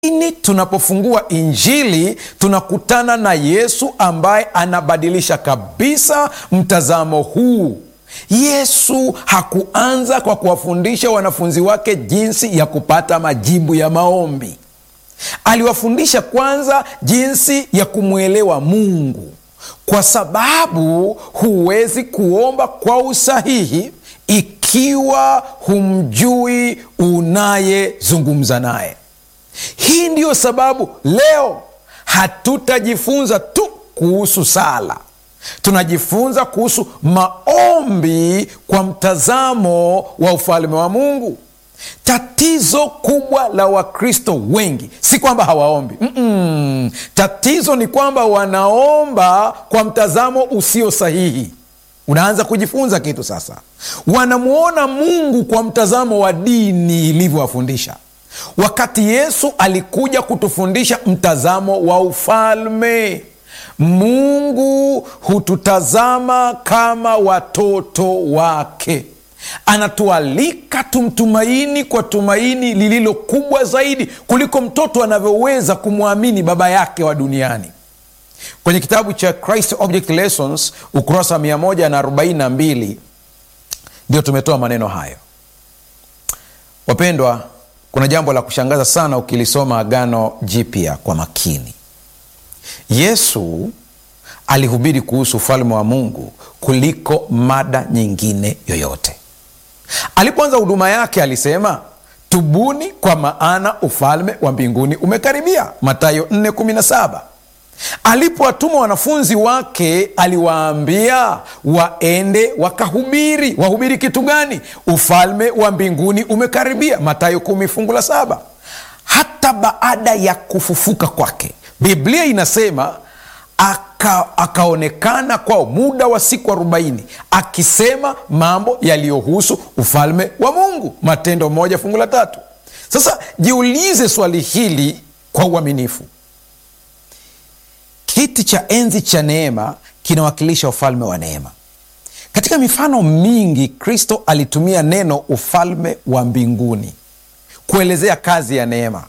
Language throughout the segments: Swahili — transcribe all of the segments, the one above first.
Lakini tunapofungua Injili tunakutana na Yesu ambaye anabadilisha kabisa mtazamo huu. Yesu hakuanza kwa kuwafundisha wanafunzi wake jinsi ya kupata majibu ya maombi. Aliwafundisha kwanza jinsi ya kumwelewa Mungu, kwa sababu huwezi kuomba kwa usahihi ikiwa humjui unayezungumza naye. Hii ndiyo sababu leo hatutajifunza tu kuhusu sala, tunajifunza kuhusu maombi kwa mtazamo wa ufalme wa Mungu. Tatizo kubwa la Wakristo wengi si kwamba hawaombi. Mm-mm. Tatizo ni kwamba wanaomba kwa mtazamo usio sahihi. Unaanza kujifunza kitu sasa. Wanamwona Mungu kwa mtazamo wa dini ilivyowafundisha, wakati Yesu alikuja kutufundisha mtazamo wa ufalme. Mungu hututazama kama watoto wake, anatualika tumtumaini kwa tumaini lililo kubwa zaidi kuliko mtoto anavyoweza kumwamini baba yake wa duniani. Kwenye kitabu cha Christ Object Lessons ukurasa wa 142 ndio tumetoa maneno hayo. Wapendwa, kuna jambo la kushangaza sana ukilisoma Agano Jipya kwa makini. Yesu alihubiri kuhusu ufalme wa Mungu kuliko mada nyingine yoyote. Alipoanza huduma yake alisema, tubuni kwa maana ufalme wa mbinguni umekaribia, Mathayo 4:17. Alipowatuma wanafunzi wake aliwaambia waende wakahubiri. Wahubiri kitu gani? Ufalme wa mbinguni umekaribia, Mathayo kumi fungu la saba. Hata baada ya kufufuka kwake, Biblia inasema aka, akaonekana kwao muda wa siku arobaini akisema mambo yaliyohusu ufalme wa Mungu, Matendo moja fungu la tatu. Sasa jiulize swali hili kwa uaminifu. Kiti cha enzi cha neema kinawakilisha ufalme wa neema. Katika mifano mingi, Kristo alitumia neno ufalme wa mbinguni kuelezea kazi ya neema,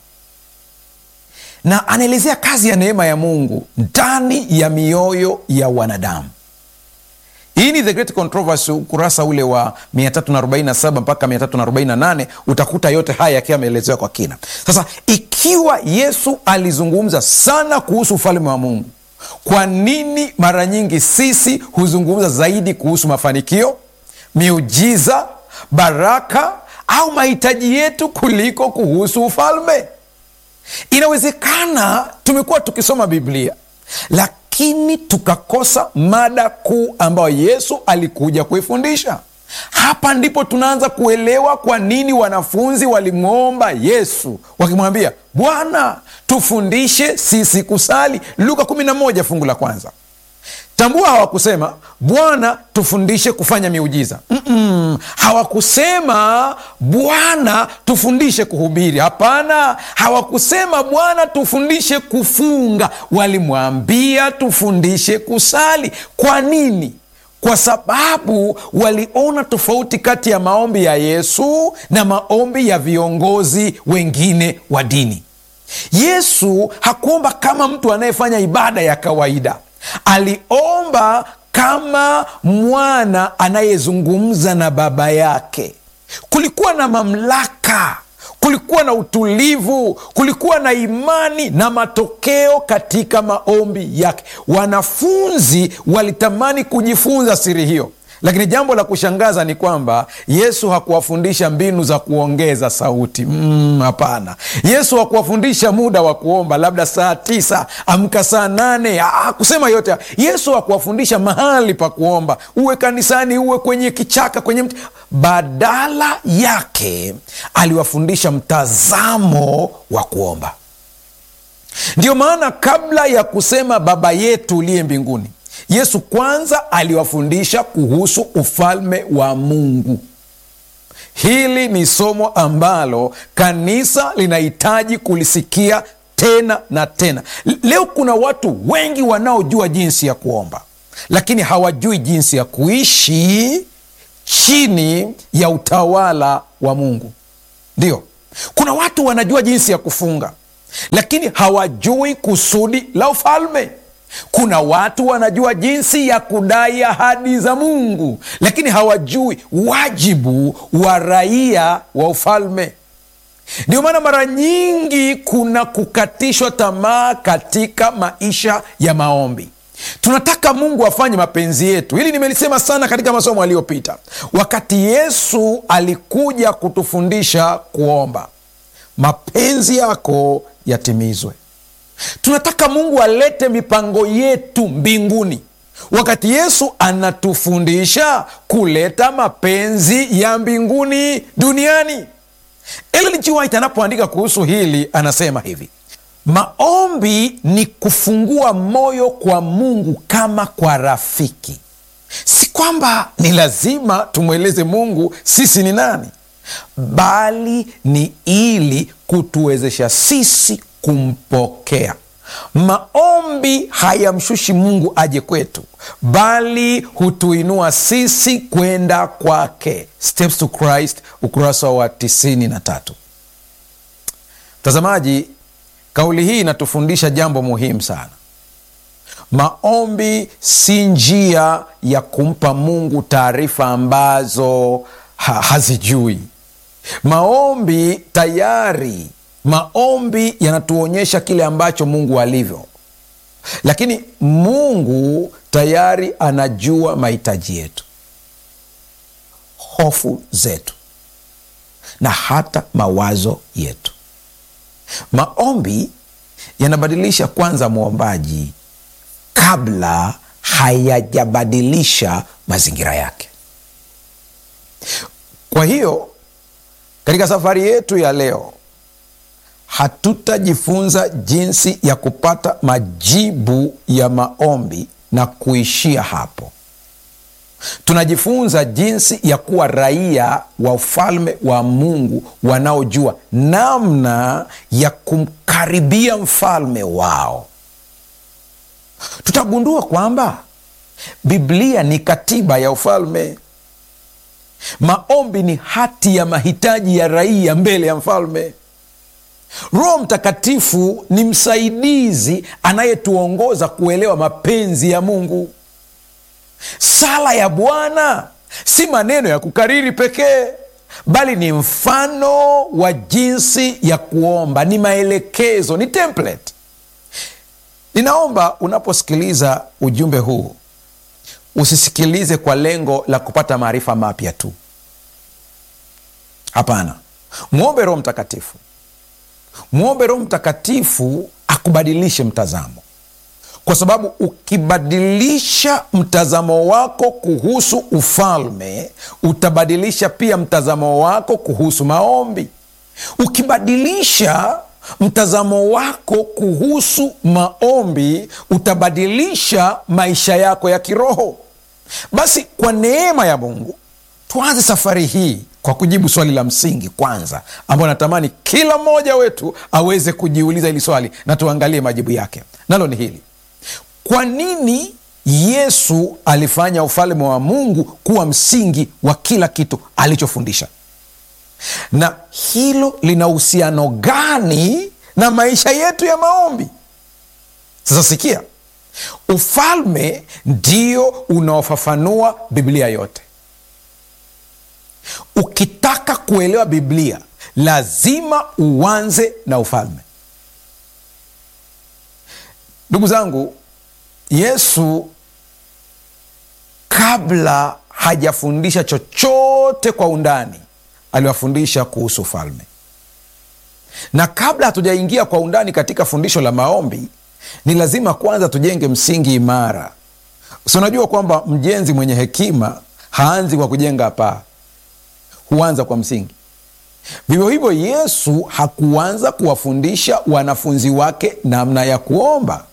na anaelezea kazi ya neema ya Mungu ndani ya mioyo ya wanadamu. Hii ni The Great Controversy, ukurasa ule wa 347 mpaka 348, utakuta yote haya yakiwa ameelezewa kwa kina. Sasa ikiwa Yesu alizungumza sana kuhusu ufalme wa Mungu, kwa nini mara nyingi sisi huzungumza zaidi kuhusu mafanikio, miujiza, baraka au mahitaji yetu kuliko kuhusu ufalme? Inawezekana tumekuwa tukisoma Biblia lakini tukakosa mada kuu ambayo Yesu alikuja kuifundisha. Hapa ndipo tunaanza kuelewa kwa nini wanafunzi walimwomba Yesu wakimwambia, Bwana, tufundishe sisi kusali. Luka 11 fungu la kwanza. Tambua, hawakusema Bwana, tufundishe kufanya miujiza. Mm-mm. Hawakusema Bwana, tufundishe kuhubiri. Hapana, hawakusema Bwana, tufundishe kufunga. Walimwambia tufundishe kusali. Kwa nini? Kwa sababu waliona tofauti kati ya maombi ya Yesu na maombi ya viongozi wengine wa dini. Yesu hakuomba kama mtu anayefanya ibada ya kawaida. Aliomba kama mwana anayezungumza na baba yake. Kulikuwa na mamlaka, kulikuwa na utulivu, kulikuwa na imani na matokeo katika maombi yake. Wanafunzi walitamani kujifunza siri hiyo, lakini jambo la kushangaza ni kwamba Yesu hakuwafundisha mbinu za kuongeza sauti. Hapana, mm, Yesu hakuwafundisha muda wa kuomba, labda saa tisa amka saa nane kusema yote. Yesu hakuwafundisha mahali pa kuomba, uwe kanisani, uwe kwenye kichaka, kwenye mti. Badala yake aliwafundisha mtazamo wa kuomba. Ndiyo maana kabla ya kusema Baba yetu uliye mbinguni Yesu kwanza aliwafundisha kuhusu ufalme wa Mungu. Hili ni somo ambalo kanisa linahitaji kulisikia tena na tena. Leo kuna watu wengi wanaojua jinsi ya kuomba, lakini hawajui jinsi ya kuishi chini ya utawala wa Mungu. Ndio, kuna watu wanajua jinsi ya kufunga lakini hawajui kusudi la ufalme. Kuna watu wanajua jinsi ya kudai ahadi za Mungu, lakini hawajui wajibu wa raia wa ufalme. Ndio maana mara nyingi kuna kukatishwa tamaa katika maisha ya maombi. Tunataka Mungu afanye mapenzi yetu. Hili nimelisema sana katika masomo aliyopita, wakati Yesu alikuja kutufundisha kuomba, mapenzi yako yatimizwe. Tunataka Mungu alete mipango yetu mbinguni, wakati Yesu anatufundisha kuleta mapenzi ya mbinguni duniani. Ellen G. White anapoandika kuhusu hili anasema hivi: maombi ni kufungua moyo kwa Mungu kama kwa rafiki. Si kwamba ni lazima tumweleze Mungu sisi ni nani, bali ni ili kutuwezesha sisi kumpokea. Maombi hayamshushi Mungu aje kwetu, bali hutuinua sisi kwenda kwake. Steps to Christ, ukurasa wa tisini na tatu. Mtazamaji, kauli hii inatufundisha jambo muhimu sana. Maombi si njia ya kumpa Mungu taarifa ambazo ha hazijui. Maombi tayari maombi yanatuonyesha kile ambacho Mungu alivyo, lakini Mungu tayari anajua mahitaji yetu, hofu zetu na hata mawazo yetu. Maombi yanabadilisha kwanza mwombaji kabla hayajabadilisha mazingira yake. Kwa hiyo katika safari yetu ya leo hatutajifunza jinsi ya kupata majibu ya maombi na kuishia hapo. Tunajifunza jinsi ya kuwa raia wa ufalme wa Mungu wanaojua namna ya kumkaribia mfalme wao. Tutagundua kwamba Biblia ni katiba ya ufalme. Maombi ni hati ya mahitaji ya raia mbele ya mfalme. Roho Mtakatifu ni msaidizi anayetuongoza kuelewa mapenzi ya Mungu. Sala ya Bwana si maneno ya kukariri pekee, bali ni mfano wa jinsi ya kuomba, ni maelekezo, ni template. Ninaomba unaposikiliza ujumbe huu usisikilize kwa lengo la kupata maarifa mapya tu. Hapana, mwombe Roho Mtakatifu, mwombe Roho Mtakatifu akubadilishe mtazamo, kwa sababu ukibadilisha mtazamo wako kuhusu ufalme, utabadilisha pia mtazamo wako kuhusu maombi. Ukibadilisha mtazamo wako kuhusu maombi, utabadilisha maisha yako ya kiroho. Basi kwa neema ya Mungu tuanze safari hii kwa kujibu swali la msingi kwanza, ambayo natamani kila mmoja wetu aweze kujiuliza hili swali na tuangalie majibu yake. Nalo ni hili: kwa nini Yesu alifanya ufalme wa Mungu kuwa msingi wa kila kitu alichofundisha? Na hilo lina uhusiano gani na maisha yetu ya maombi? Sasa sikia, ufalme ndio unaofafanua Biblia yote. Ukitaka kuelewa Biblia lazima uanze na ufalme. Ndugu zangu, Yesu kabla hajafundisha chochote kwa undani aliwafundisha kuhusu ufalme, na kabla hatujaingia kwa undani katika fundisho la maombi, ni lazima kwanza tujenge msingi imara. Si unajua kwamba mjenzi mwenye hekima haanzi kwa kujenga paa, huanza kwa msingi. Vivyo hivyo, Yesu hakuanza kuwafundisha wanafunzi wake namna ya kuomba.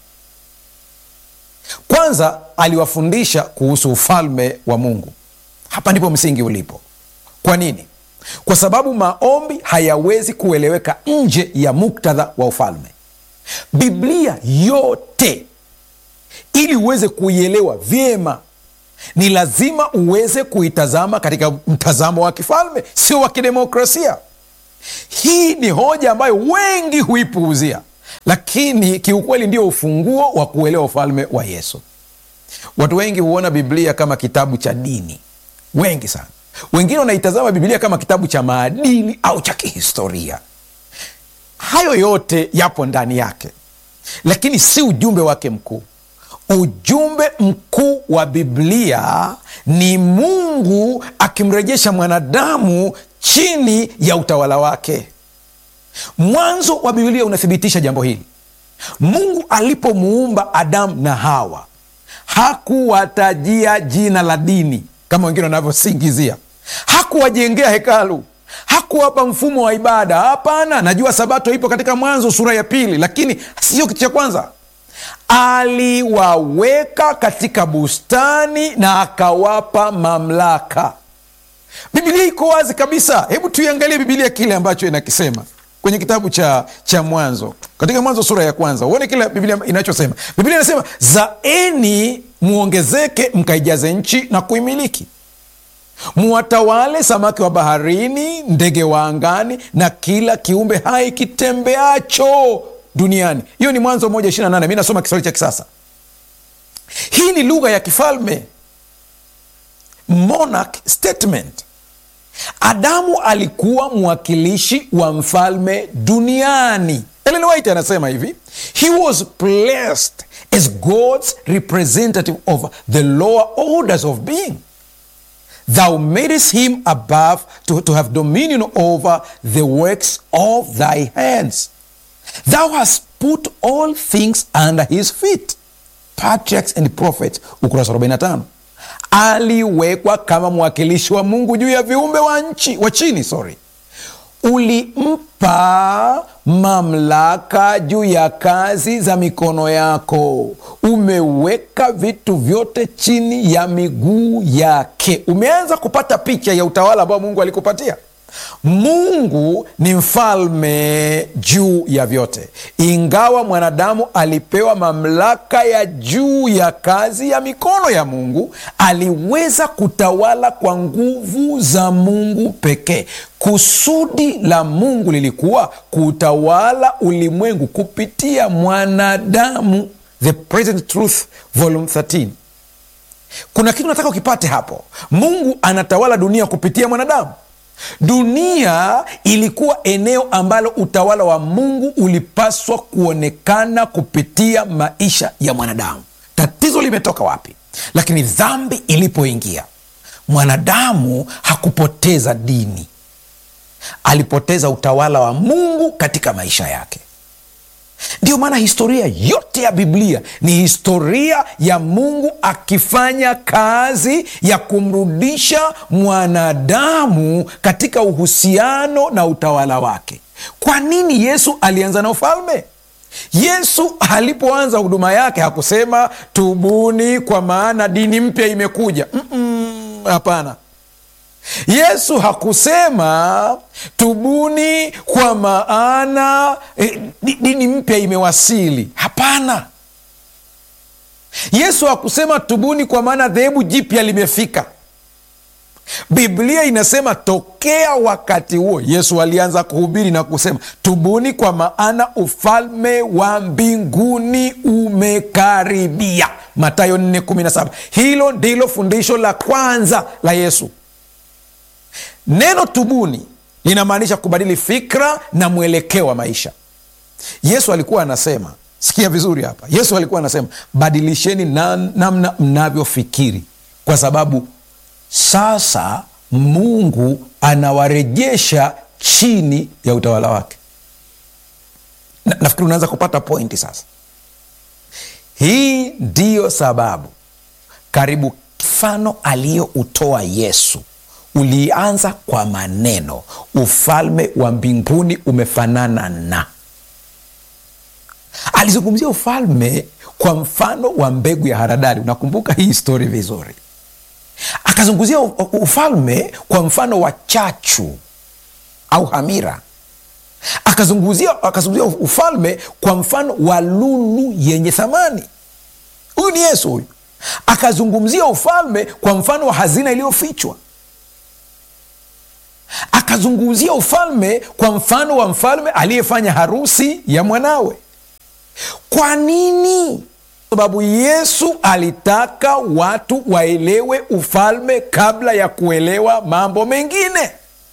Kwanza aliwafundisha kuhusu ufalme wa Mungu. Hapa ndipo msingi ulipo. Kwa nini? Kwa sababu maombi hayawezi kueleweka nje ya muktadha wa ufalme. Biblia yote ili uweze kuielewa vyema ni lazima uweze kuitazama katika mtazamo wa kifalme, sio wa kidemokrasia. Hii ni hoja ambayo wengi huipuuzia. lakini kiukweli ndio ufunguo wa kuelewa ufalme wa Yesu. Watu wengi huona Biblia kama kitabu cha dini, wengi sana. Wengine wanaitazama Biblia kama kitabu cha maadili au cha kihistoria. Hayo yote yapo ndani yake, lakini si ujumbe wake mkuu. Ujumbe mkuu wa Biblia ni Mungu akimrejesha mwanadamu chini ya utawala wake. Mwanzo wa Biblia unathibitisha jambo hili. Mungu alipomuumba Adamu na Hawa hakuwatajia jina la dini kama wengine wanavyosingizia. Hakuwajengea hekalu, hakuwapa mfumo wa ibada. Hapana, najua Sabato ipo katika Mwanzo sura ya pili, lakini sio kitu cha kwanza. Aliwaweka katika bustani na akawapa mamlaka. Bibilia iko wazi kabisa. Hebu tuiangalie Bibilia kile ambacho inakisema kwenye kitabu cha, cha Mwanzo, katika Mwanzo sura ya kwanza, uone kile Biblia inachosema. Biblia inasema zaeni muongezeke, mkaijaze nchi na kuimiliki, muwatawale samaki wa baharini, ndege wa angani, na kila kiumbe hai kitembeacho duniani. Hiyo ni Mwanzo moja ishirini na nane. Mi nasoma Kiswahili cha kisasa. Hii ni lugha ya kifalme, monarch statement. Adamu alikuwa mwakilishi wa mfalme duniani. Ellen White anasema hivi, he was placed as God's representative over the lower orders of being. Thou madest him above to, to have dominion over the works of thy hands. Thou hast put all things under his feet. Patriarchs and Prophets, ukurasa 45. Aliwekwa kama mwakilishi wa Mungu juu ya viumbe wa nchi wa chini, sorry. Ulimpa mamlaka juu ya kazi za mikono yako, umeweka vitu vyote chini ya miguu yake. Umeanza kupata picha ya utawala ambao Mungu alikupatia. Mungu ni mfalme juu ya vyote, ingawa mwanadamu alipewa mamlaka ya juu ya kazi ya mikono ya Mungu, aliweza kutawala kwa nguvu za Mungu pekee. Kusudi la Mungu lilikuwa kutawala ulimwengu kupitia mwanadamu. The Present Truth Volume 13. Kuna kitu nataka ukipate hapo. Mungu anatawala dunia kupitia mwanadamu. Dunia ilikuwa eneo ambalo utawala wa Mungu ulipaswa kuonekana kupitia maisha ya mwanadamu. Tatizo limetoka wapi? Lakini dhambi ilipoingia, mwanadamu hakupoteza dini, alipoteza utawala wa Mungu katika maisha yake. Ndiyo maana historia yote ya Biblia ni historia ya Mungu akifanya kazi ya kumrudisha mwanadamu katika uhusiano na utawala wake. Kwa nini Yesu alianza na ufalme? Yesu alipoanza huduma yake hakusema tubuni, kwa maana dini mpya imekuja. Hapana. Yesu hakusema tubuni kwa maana eh, dini mpya imewasili. Hapana. Yesu hakusema tubuni kwa maana dhehebu jipya limefika. Biblia inasema tokea wakati huo Yesu alianza kuhubiri na kusema tubuni, kwa maana ufalme wa mbinguni umekaribia. Mathayo 4:17. Hilo ndilo fundisho la kwanza la Yesu. Neno tubuni linamaanisha kubadili fikra na mwelekeo wa maisha. Yesu alikuwa anasema, sikia vizuri hapa, Yesu alikuwa anasema badilisheni na, namna mnavyofikiri, kwa sababu sasa Mungu anawarejesha chini ya utawala wake. Na, nafikiri unaanza kupata pointi sasa. Hii ndiyo sababu karibu mfano aliyoutoa Yesu ulianza kwa maneno ufalme wa mbinguni umefanana na. Alizungumzia ufalme kwa mfano wa mbegu ya haradali. Unakumbuka hii stori vizuri. Akazungumzia ufalme kwa mfano wa chachu au hamira. Akazungumzia akazungumzia ufalme kwa mfano wa lulu yenye thamani. Huyu ni Yesu huyu. Akazungumzia ufalme kwa mfano wa hazina iliyofichwa akazungumzia ufalme kwa mfano wa mfalme aliyefanya harusi ya mwanawe. kwa nini sababu yesu alitaka watu waelewe ufalme kabla ya kuelewa mambo mengine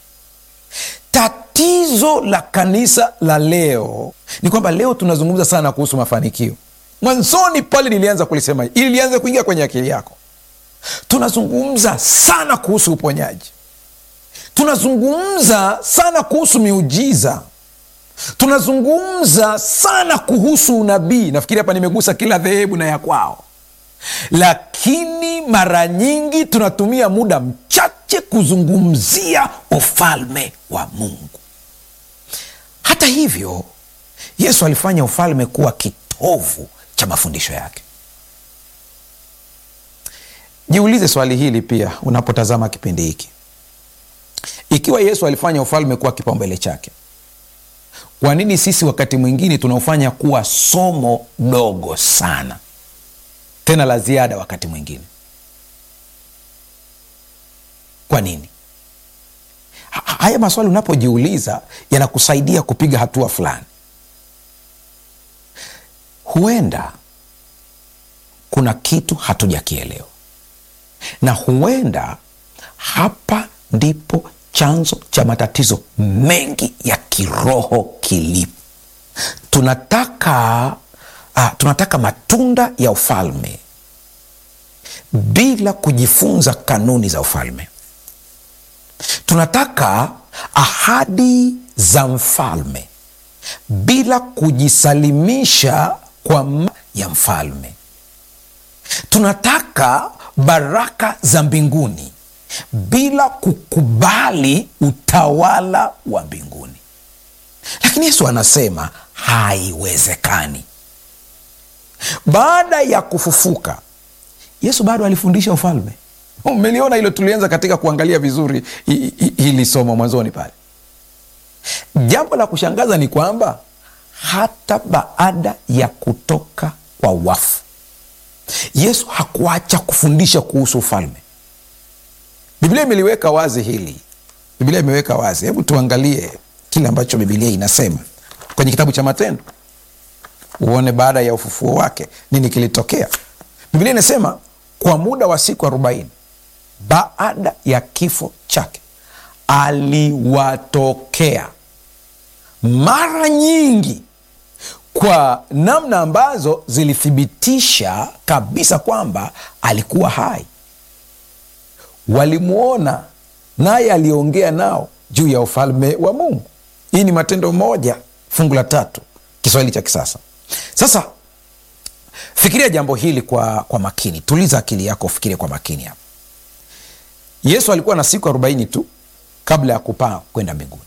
tatizo la kanisa la leo ni kwamba leo tunazungumza sana kuhusu mafanikio mwanzoni pale nilianza kulisema ili lianze kuingia kwenye akili yako tunazungumza sana kuhusu uponyaji tunazungumza sana kuhusu miujiza tunazungumza sana kuhusu unabii nafikiri hapa nimegusa kila dhehebu na ya kwao lakini mara nyingi tunatumia muda mchache kuzungumzia ufalme wa mungu hata hivyo yesu alifanya ufalme kuwa kitovu cha mafundisho yake jiulize swali hili pia unapotazama kipindi hiki ikiwa yesu alifanya ufalme kuwa kipaumbele chake kwa nini sisi wakati mwingine tunaofanya kuwa somo dogo sana tena la ziada wakati mwingine kwa nini Ha- haya maswali unapojiuliza yanakusaidia kupiga hatua fulani huenda kuna kitu hatujakielewa na huenda hapa ndipo chanzo cha matatizo mengi ya kiroho kilipo tunataka uh, tunataka matunda ya ufalme bila kujifunza kanuni za ufalme tunataka ahadi za mfalme bila kujisalimisha kwa ma ya mfalme tunataka baraka za mbinguni bila kukubali utawala wa mbinguni lakini yesu anasema haiwezekani baada ya kufufuka yesu bado alifundisha ufalme umeliona hilo tulianza katika kuangalia vizuri hi- hi- hili somo mwanzoni pale jambo la kushangaza ni kwamba hata baada ya kutoka kwa wafu yesu hakuacha kufundisha kuhusu ufalme biblia imeliweka wazi hili biblia imeweka wazi hebu tuangalie kile ambacho bibilia inasema kwenye kitabu cha matendo uone baada ya ufufuo wake nini kilitokea biblia inasema kwa muda wa siku arobaini baada ya kifo chake aliwatokea mara nyingi kwa namna ambazo zilithibitisha kabisa kwamba alikuwa hai walimwona naye aliongea nao juu ya ufalme wa mungu hii ni matendo moja fungu la tatu kiswahili cha kisasa sasa fikiria jambo hili kwa, kwa makini tuliza akili yako ufikirie kwa makini hapa yesu alikuwa na siku arobaini tu kabla ya kupaa kwenda mbinguni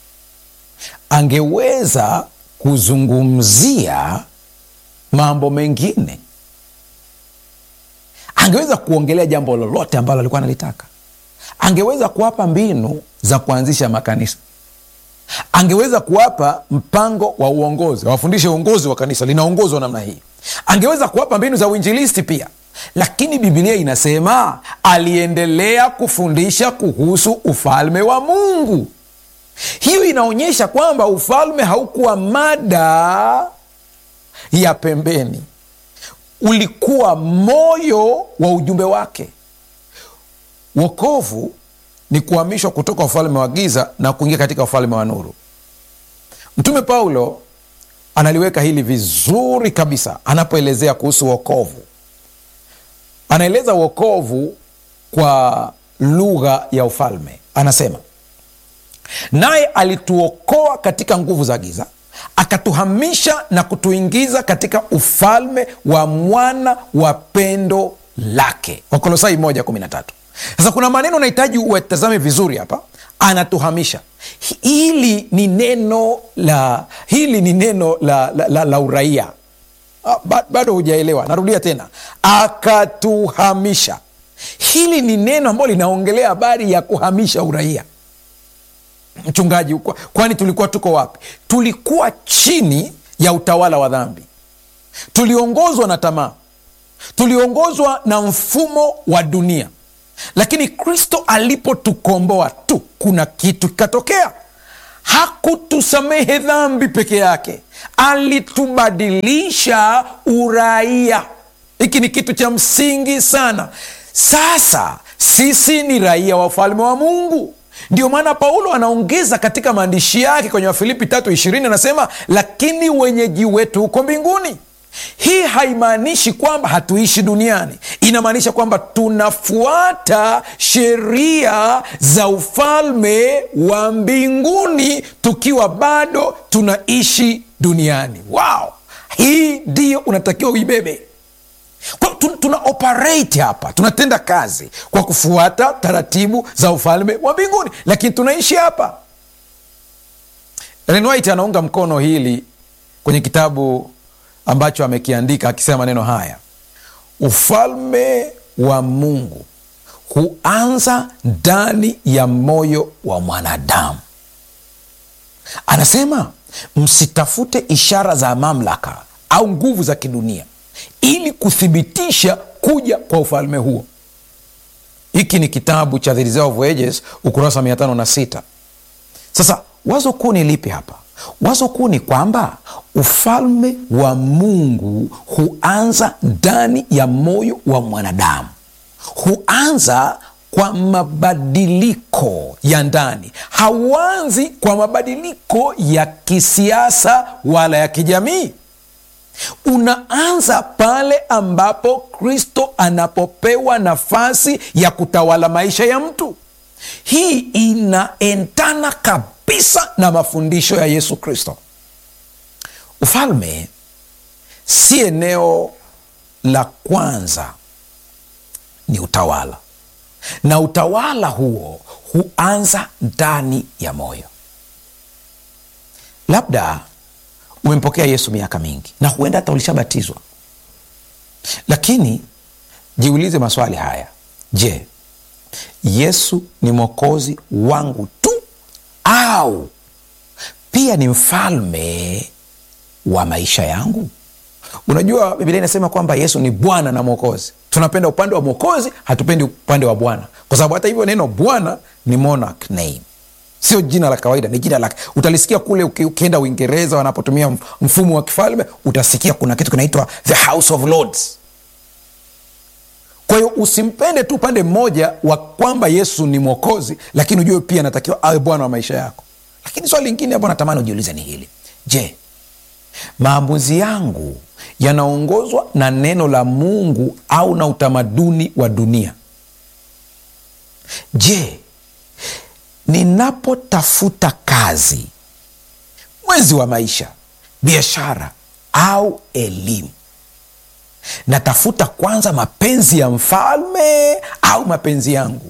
angeweza kuzungumzia mambo mengine angeweza kuongelea jambo lolote ambalo alikuwa analitaka angeweza kuwapa mbinu za kuanzisha makanisa angeweza kuwapa mpango wa uongozi wafundishe uongozi wa kanisa linaongozwa namna hii angeweza kuwapa mbinu za uinjilisti pia lakini bibilia inasema aliendelea kufundisha kuhusu ufalme wa mungu hiyo inaonyesha kwamba ufalme haukuwa mada ya pembeni ulikuwa moyo wa ujumbe wake wokovu ni kuhamishwa kutoka ufalme wa giza na kuingia katika ufalme wa nuru mtume paulo analiweka hili vizuri kabisa anapoelezea kuhusu wokovu anaeleza wokovu kwa lugha ya ufalme anasema naye alituokoa katika nguvu za giza akatuhamisha na kutuingiza katika ufalme wa mwana wa pendo lake wakolosai 113 sasa kuna maneno nahitaji uwatazame vizuri hapa anatuhamisha hili ni neno la hili ni neno la, la, la, la uraia Ah, ba- bado hujaelewa narudia tena akatuhamisha hili ni neno ambalo linaongelea habari ya kuhamisha uraia mchungaji kwa- kwani tulikuwa tuko wapi tulikuwa chini ya utawala wa dhambi tuliongozwa na tamaa tuliongozwa na mfumo wa dunia lakini kristo alipotukomboa tu kuna kitu kikatokea hakutusamehe dhambi peke yake alitubadilisha uraia. Hiki ni kitu cha msingi sana. Sasa sisi ni raia wa ufalme wa Mungu. Ndio maana Paulo anaongeza katika maandishi yake kwenye Wafilipi tatu ishirini anasema, lakini wenyeji wetu huko mbinguni. Hii haimaanishi kwamba hatuishi duniani, inamaanisha kwamba tunafuata sheria za ufalme wa mbinguni tukiwa bado tunaishi duniani. Wow, hii ndiyo unatakiwa uibebe. Kwa tuna operate hapa, tunatenda kazi kwa kufuata taratibu za ufalme wa mbinguni, lakini tunaishi hapa. Ellen White anaunga mkono hili kwenye kitabu ambacho amekiandika akisema maneno haya: ufalme wa Mungu huanza ndani ya moyo wa mwanadamu. Anasema msitafute ishara za mamlaka au nguvu za kidunia ili kuthibitisha kuja kwa ufalme huo. Hiki ni kitabu cha The Reserve of Ages ukurasa mia tano na sita. Sasa wazo kuu ni lipi hapa? Wazo kuu ni kwamba ufalme wa Mungu huanza ndani ya moyo wa mwanadamu, huanza kwa mabadiliko ya ndani, hauanzi kwa mabadiliko ya kisiasa wala ya kijamii. Unaanza pale ambapo Kristo anapopewa nafasi ya kutawala maisha ya mtu. Hii inaendana kabisa na mafundisho ya Yesu Kristo. Ufalme si eneo la kwanza, ni utawala, na utawala huo huanza ndani ya moyo. Labda umempokea Yesu miaka mingi na huenda hata ulishabatizwa, lakini jiulize maswali haya. Je, Yesu ni mwokozi wangu tu au pia ni mfalme wa maisha yangu? Unajua, Biblia inasema kwamba Yesu ni Bwana na Mwokozi. Tunapenda upande wa Mwokozi, hatupendi upande wa Bwana, kwa sababu hata hivyo neno Bwana ni monarch name sio jina la kawaida, ni jina lake. Utalisikia kule ukienda Uingereza wanapotumia mfumo wa kifalme, utasikia kuna kitu kinaitwa the House of Lords. Kwa hiyo usimpende tu upande mmoja wa kwamba Yesu ni mwokozi, lakini ujue pia anatakiwa awe bwana wa maisha yako. Lakini swali lingine hapo natamani ujiulize ni hili: je, maamuzi yangu yanaongozwa na neno la Mungu au na utamaduni wa dunia? Je, ninapotafuta kazi, mwezi wa maisha, biashara au elimu, natafuta kwanza mapenzi ya mfalme au mapenzi yangu?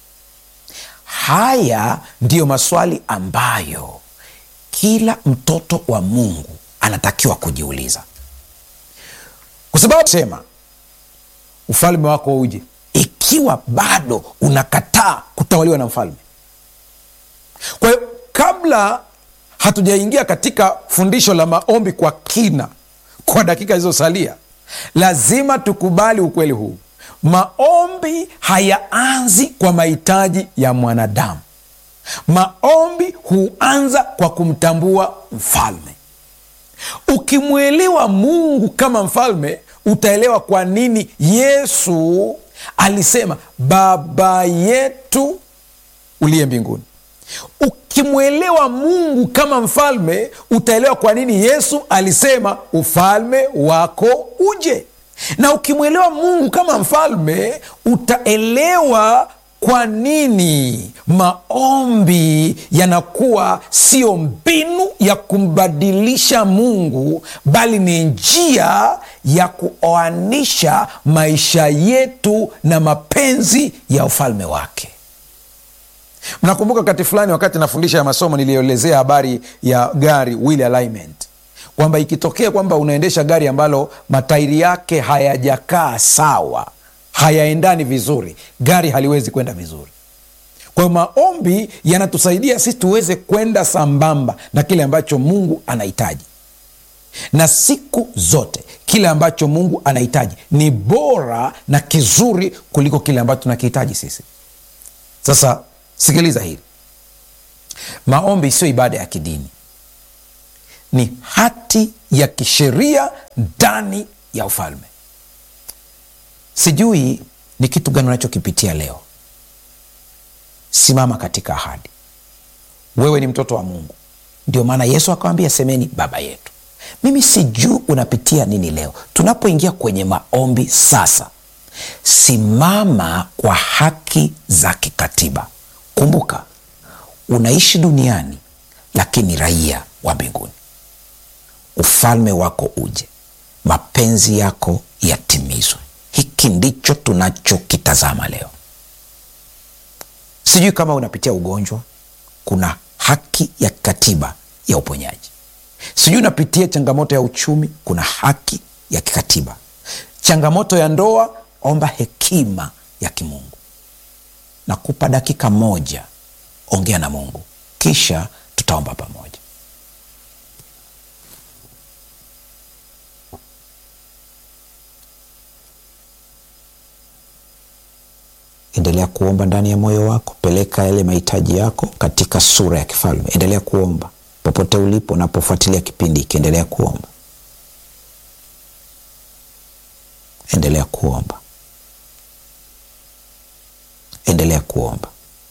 Haya ndiyo maswali ambayo kila mtoto wa Mungu anatakiwa kujiuliza, kwa sababu sema ufalme wako uje, ikiwa bado unakataa kutawaliwa na mfalme. Kwa hiyo kabla hatujaingia katika fundisho la maombi kwa kina, kwa dakika zilizosalia, lazima tukubali ukweli huu: maombi hayaanzi kwa mahitaji ya mwanadamu. Maombi huanza kwa kumtambua mfalme. Ukimwelewa Mungu kama mfalme, utaelewa kwa nini Yesu alisema Baba yetu uliye mbinguni. Ukimwelewa Mungu kama mfalme, utaelewa kwa nini Yesu alisema ufalme wako uje. Na ukimwelewa Mungu kama mfalme, utaelewa kwa nini maombi yanakuwa sio mbinu ya kumbadilisha Mungu, bali ni njia ya kuoanisha maisha yetu na mapenzi ya ufalme wake. Mnakumbuka wakati fulani, wakati nafundisha ya masomo, nilielezea habari ya gari wheel alignment, kwamba ikitokea kwamba unaendesha gari ambalo matairi yake hayajakaa sawa, hayaendani vizuri, gari haliwezi kwenda vizuri. Kwa hiyo maombi yanatusaidia sisi tuweze kwenda sambamba na kile ambacho Mungu anahitaji, na siku zote kile ambacho Mungu anahitaji ni bora na kizuri kuliko kile ambacho tunakihitaji sisi. Sasa sikiliza hili, maombi sio ibada ya kidini, ni hati ya kisheria ndani ya ufalme. Sijui ni kitu gani unachokipitia leo. Simama katika ahadi. Wewe ni mtoto wa Mungu, ndio maana Yesu akawambia semeni baba yetu. Mimi sijui unapitia nini leo. Tunapoingia kwenye maombi sasa, simama kwa haki za kikatiba. Kumbuka unaishi duniani, lakini raia wa mbinguni. Ufalme wako uje, mapenzi yako yatimizwe. Hiki ndicho tunachokitazama leo. Sijui kama unapitia ugonjwa, kuna haki ya kikatiba ya uponyaji. Sijui unapitia changamoto ya uchumi, kuna haki ya kikatiba. Changamoto ya ndoa, omba hekima ya kimungu. Nakupa dakika moja, ongea na Mungu, kisha tutaomba pamoja. Endelea kuomba ndani ya moyo wako, peleka yale mahitaji yako katika sura ya kifalme. Endelea kuomba popote ulipo, unapofuatilia kipindi hiki, endelea kuomba, endelea kuomba, endelea kuomba.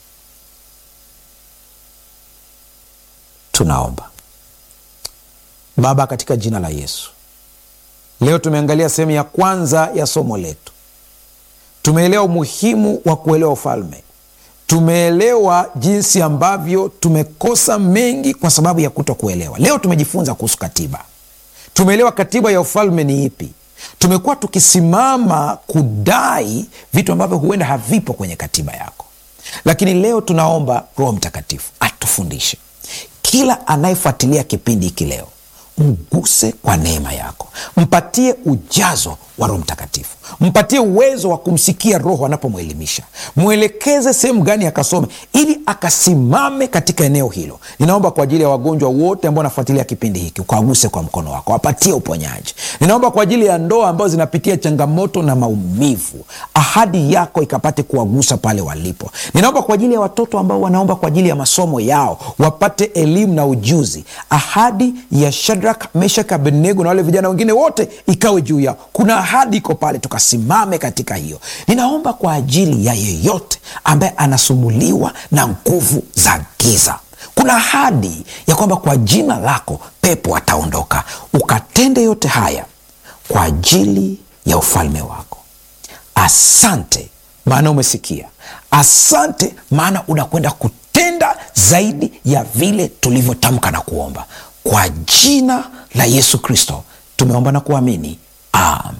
Tunaomba. Baba, katika jina la Yesu, leo tumeangalia sehemu ya kwanza ya somo letu. Tumeelewa umuhimu wa kuelewa ufalme. Tumeelewa jinsi ambavyo tumekosa mengi kwa sababu ya kuto kuelewa. Leo tumejifunza kuhusu katiba, tumeelewa katiba ya ufalme ni ipi. Tumekuwa tukisimama kudai vitu ambavyo huenda havipo kwenye katiba yako, lakini leo tunaomba Roho Mtakatifu atufundishe. Kila anayefuatilia kipindi hiki leo mguse kwa neema yako, mpatie ujazo wa Roho Mtakatifu, mpatie uwezo wa kumsikia Roho anapomwelimisha, mwelekeze sehemu gani akasome, ili akasimame katika eneo hilo. Ninaomba kwa ajili ya wagonjwa wote ambao wanafuatilia kipindi hiki, ukawaguse kwa mkono wako, wapatie uponyaji. Ninaomba kwa ajili ya ndoa ambazo zinapitia changamoto na maumivu, ahadi yako ikapate kuwagusa pale walipo. Ninaomba kwa ajili ya watoto ambao wanaomba kwa ajili ya masomo yao, wapate elimu na ujuzi. Ahadi ya Shadrak, Meshak, Abednego na wale vijana wengine wote ikawe juu yao. Kuna ahadi iko pale, tukasimame katika hiyo. Ninaomba kwa ajili ya yeyote ambaye anasumbuliwa na nguvu za giza kuna ahadi ya kwamba kwa jina lako pepo ataondoka. Ukatende yote haya kwa ajili ya ufalme wako. Asante maana umesikia. Asante maana unakwenda kutenda zaidi ya vile tulivyotamka na kuomba. Kwa jina la Yesu Kristo tumeomba na kuamini, amen.